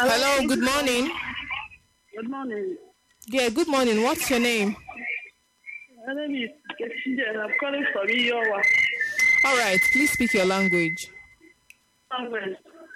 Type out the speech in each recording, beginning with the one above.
Hello, good morning. Good morning. Yeah, good morning. What's your name? My name is Kesinje. I'm calling from Iyowa. All right, please speak your language. Language.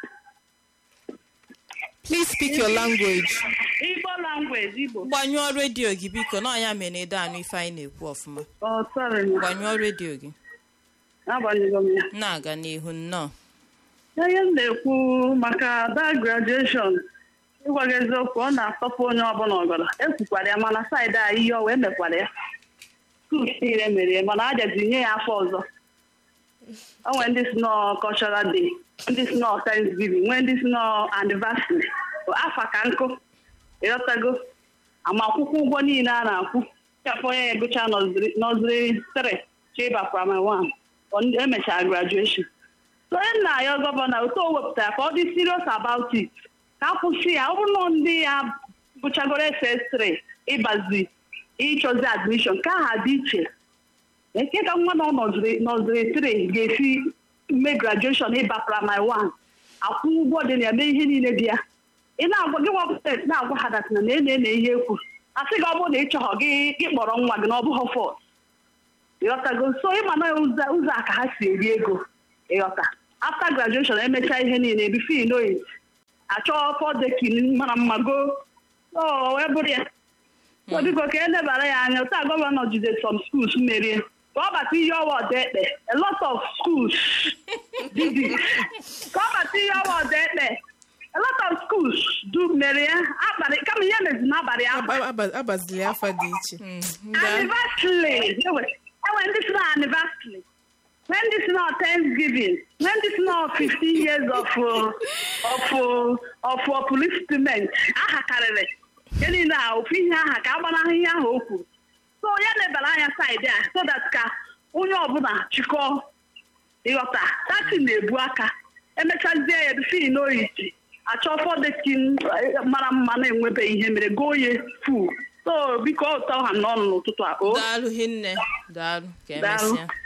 Please speak your language. Igbo language, Igbo. gbanyụọ redio gị biko na ọnya mere ede anụ ife anyị na-ekwu ọfụma Oh, sorry. gbanyụọ redio gị Agbanyego m ya. na-aga n'ihu nnọọ Ihe m na-ekwu maka that graduation, ịgwa gị eziokwu, ọ na-atọpụ onye ọbụla ọgọdọ. Ekwukwara ya mana saịdị a ihe ọwa emekwara ya. Skuul niile mere ya mana ajazi nye ya afọ ọzọ. O nwere ndị si nọ cultural day, ndị si nọ Thanksgiving, nwee ndị si nọ anniversary. Afa ka nkụ. ịghọtago amakwụkwọ ụgwọ niile a na-akwụ chafụ onye egụcha nọziri 3 chịba primary 1 emechara graduation so onye nna ya gọvanọ otu o wepụtara ka ọ dị serious about it ka akwụsị ya ọ bụrụ na ndị ya gụchagoro ss3 ịbazi ịchọzi admission ka aha dị iche eke ka nwa nọ nọziri 3 ga-esi mee graduation ịba primary 1 akwụ ụgwọ dị na ya mee ihe niile dị ya ị na-agwa gị nwapụta na-agwa ha datina na ene ene ihe ekwu a sị gị ọ bụrụ na ị chọghọ gị gị kpọrọ nwa gị na ọ bụghị fọt ịghọtago so ịma na ụzọ ụzọ a ka ha si eri ego ịghọta after graduation emechaa ihe niile bifo inoit achọọ fọdekin mara mma go o wee bụrụ ya so biko ka e lebara ya anya taa gọvanọ jide some schools merie ka ọ bata ihe ọwa ọda ekpe a lot of schools did it. ka ọ bata ihe ọwa ọda ekpe a lot of schools do mere ya abalị kama ihe mezi n'abalị ahụ Aba- aba- Abazili afa dị iche. anniversary enwe enwe ndị si na anniversary nwee ndị si na thanksgiving nwee ndị si na 15 years of uh, of uh, of upliftment aha karịrị ihe niile a ofu ihe aha ka agbanahụ ihe ahụ o kwuru so ya lebara anya saịdị a so that ka onye ọbụla chịkọọ ịghọta dati na-ebu aka emechazie ya bifin n'oyichi achọ fọdekin mara mma na-enwebe ihe mere goo ye fu so biko ụtọ ha n'ọnụ n'ụtụtụ a o daalụ hinne daalụ ka Daalụ. emesịa